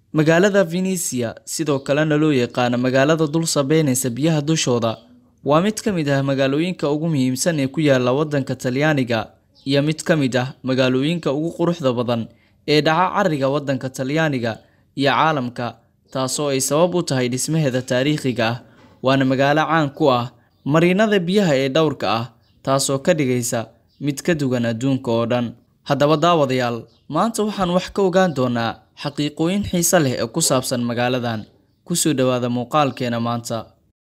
Magaalada Venezia, sidoo kalena loo yaqaan magaalada dul sabeynaysa biyaha dushooda, waa mid ka mid ah magaalooyinka ugu muhiimsan ee ku yaala waddanka Talyaaniga iyo mid ka mid ah magaalooyinka ugu quruxda badan ee dhaca Cariga waddanka Talyaaniga iyo caalamka, taasoo ay sabab u tahay dhismaheeda taariikhiga ah. Waana magaalo caan ku ah marinnada biyaha ee dhowrka ah, taasoo ka dhigaysa mid ka duwan adduunka oo dhan. Haddaba daawadayaal, maanta waxaan wax ka ogaan doonaa xaqiiqooyin xiiso leh oo ku saabsan magaaladan. Ku soo dhawaada muuqaalkeena maanta.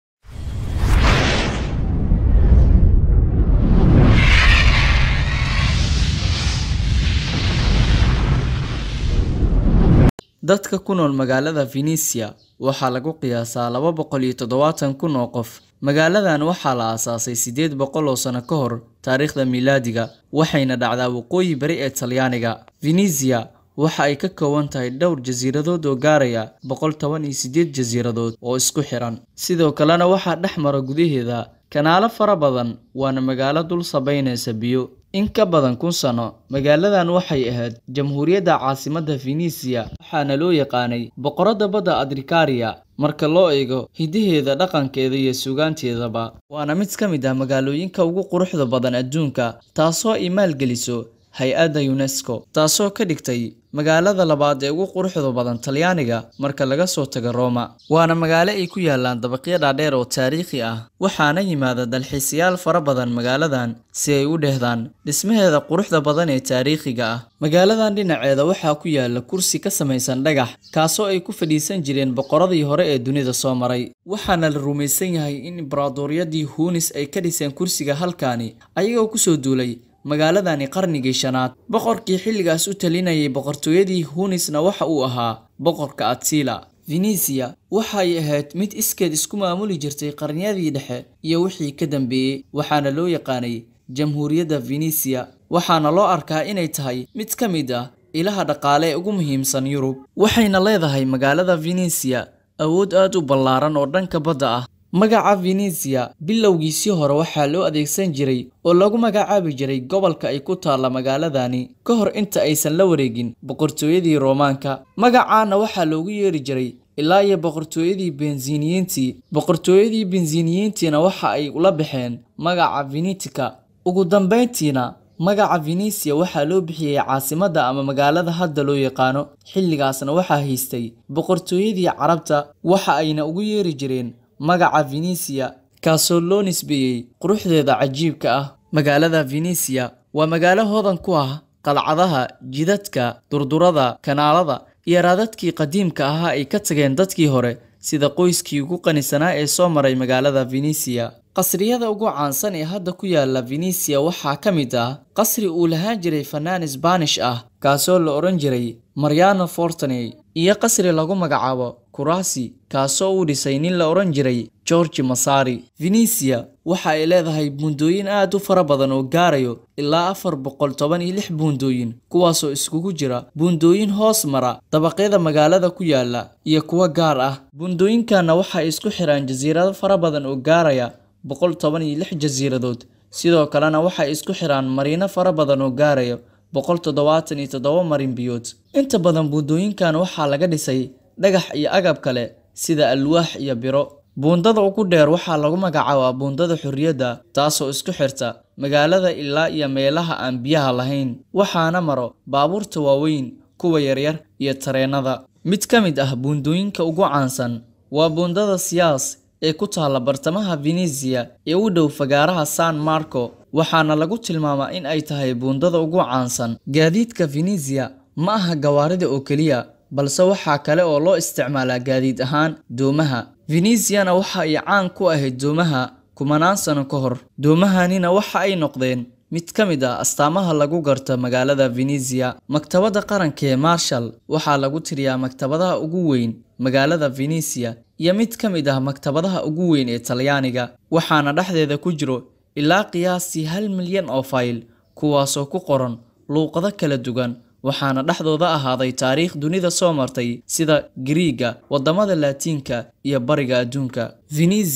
Dadka ku nool magaalada Venezia waxaa lagu qiyaasaa laba boqol iyo toddobaatan kun oo qof. Magaaladan waxaa la aasaasay sideed boqol oo sano ka hor taariikhda miilaadiga, waxayna dhacdaa waqooyi bari ee Talyaaniga. Venezia waxa ay ka kooban tahay dhowr jasiiradood oo gaaraya boqol toban iyo sideed jasiiradood oo isku xiran. Sidoo kalena waxaa dhex mara gudaheeda kanaalo fara badan, waana magaalo dul sabeynaysa biyo. In ka badan kun sano, magaaladan waxay ahayd jamhuuriyadda caasimadda Venezia, waxaana loo yaqaanay boqoradda badda Adricaria marka loo eego hiddaheeda, dhaqankeeda iyo suugaanteedaba. Waana mid ka mid ah magaalooyinka ugu quruxda badan adduunka, taasoo ay maalgeliso hay'adda UNESCO, taasoo ka dhigtay magaalada labaad ee ugu quruxda badan Talyaaniga marka laga soo tago Roma. Waana magaalo ay ku yaallaan dabaqyo dhaadheer oo taariikhi ah, waxaana yimaada dalxiisayaal fara badan magaaladan si ay u dheehdaan dhismaheeda quruxda badan ee taariikhiga ah. Magaaladan dhinaceeda waxaa ku yaalla kursi ka samaysan dhagax, kaasoo ay ku fadhiisan jireen boqoradii hore ee dunida soo maray. Waxaana la rumaysan yahay in imbraadoriyadii Hunis ay ka dhiseen kursiga halkaani, ayagoo kusoo duulay magaaladani qarnigii shanaad. Boqorkii xilligaas u talinayay boqortooyadii Hunisna waxa uu ahaa boqorka Attila. Venezia waxa ay ahayd mid iskeed isku maamuli jirtay qarniyadii dhexe iyo wixii ka dambeeyay, waxaana loo yaqaanay Jamhuuriyadda Venezia, waxaana loo arkaa inay tahay mid ka mid ah ilaha dhaqaale ee ugu muhiimsan Yurub. Waxayna leedahay magaalada Venezia awood aad u ballaaran oo dhanka badda ah. Magaca Venezia bilowgiisii hore waxaa loo adeegsan jiray oo lagu magacaabi jiray gobolka ay ku taalla magaaladani ka hor inta aysan la wareegin boqortooyadii Roomaanka. Magacaana waxaa loogu yeeri jiray ilaa iyo boqortooyadii Byzantiniyiintii. Boqortooyadii Byzantiniyiintiina waxa ay ula baxeen magaca Venetica. Ugu dambeyntiina, magaca Venezia waxaa loo bixiyay caasimadda ama magaalada hadda loo yaqaano. Xilligaasna waxaa haystay boqortooyadii Carabta, waxa ayna ugu yeeri jireen magaca Venezia, kaasoo loo nisbeeyay quruxdeeda cajiibka ah. Magaalada Venezia waa magaalo hodan ku ah qalcadaha, jidadka, durdurada, kanaalada, iyo raadadkii qadiimka ahaa ay ka tageen dadkii hore, sida qoyskii ugu qanisanaa ee soo maray magaalada Venezia. Qasriyada ugu caansan ee hadda ku yaalla Venezia waxaa ka mid ah qasri uu lahaan jiray fannaan Isbaanish ah, kaasoo la odhan jiray Mariano Fortuny, iyo qasri lagu magacaabo Curacao, kaasoo uu dhisay nin la odhan jiray George Vasari. Venezia waxa ay leedahay buundooyin aad u fara badan oo gaarayo ilaa afar boqol toban iyo lix buundooyin, kuwaasoo iskugu jira buundooyin hoos mara dabaqyada magaalada ku yaalla iyo kuwo gaar ah. Buundooyinkanna waxa ay isku xiraan jasiirado fara badan oo gaaraya boqol toban iyo lix jasiiradood, sidoo kalena waxay isku xiraan mariino fara badan oo gaaraya boqol toddobaatan iyo toddoba marin biyood. Inta badan buundooyinkan waxaa laga dhisay dhagax iyo agab kale sida alwaax iyo biro. Buundada ugu dheer waxaa lagu magacaabaa Buundada Xorriyadda, taasoo isku xirta magaalada ilaa iyo meelaha aan biyaha lahayn, waxaana maro baabuurta waaweyn, kuwa yaryar, iyo tareennada. Mid ka mid ah buundooyinka ugu caansan waa Buundada Sias ee ku taalla bartamaha Venezia ee u dhow fagaaraha San Marco, waxaana lagu tilmaamaa in ay tahay buundada ugu caansan. Gaadiidka Venezia ma aha gawaarida oo keliya, balse waxaa kale oo loo isticmaalaa gaadiid ahaan doomaha. Veneziana waxa ay caan ku ahayd doomaha kumanaan sano ka hor. Doomahanina waxa ay noqdeen mid ka mid ah astaamaha lagu garto magaalada Venezia. Maktabadda qaranka ee Marshall waxaa lagu tiriyaa maktabadaha ugu weyn magaalada Venezia iyo mid ka mid ah maktabadaha ugu weyn ee Talyaaniga, waxaana dhexdeeda ku jiro ilaa qiyaastii hal milyan oo fayl, kuwaasoo ku qoran luuqado kala duwan, waxaana dhexdooda ahaaday taariikh dunida soo martay sida Giriigga, waddamada Laatiinka, iyo Bariga Adduunka. Venezia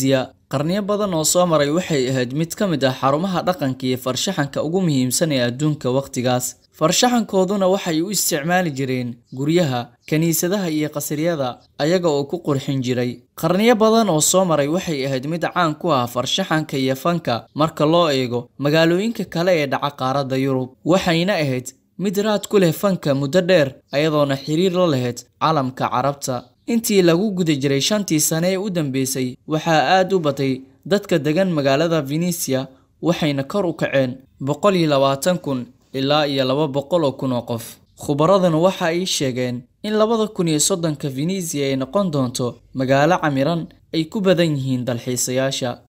qarniyo badan oo soo maray waxay ahayd mid ka mid ah xarumaha dhaqanka iyo farshaxanka ugu muhiimsan ee adduunka wakhtigaas farshaxankooduna waxay u isticmaali jireen guryaha kiniisadaha iyo qasriyada ayaga oo ku qurxin jiray qarniyo badan oo soo maray waxay ahayd mid caan ku ah farshaxanka iyo fanka marka loo eego magaalooyinka kale ee dhaca qaaradda yurub waxayna ahayd mid raad ku leh fanka muddo dheer ayadoona xiriir la lahayd calamka carabta intii lagu guda jiray shantii sane ee u dambeysay waxaa aad u batay dadka degan magaalada venisia waxayna kor u kaceen boqol iyo labaatan kun ilaa iyo laba boqol oo kun oo qof khubaraduna waxa ay sheegeen in labada kun iyo soddonka venisia ay noqon doonto magaalo camiran ay ku badan yihiin dalxiisayaasha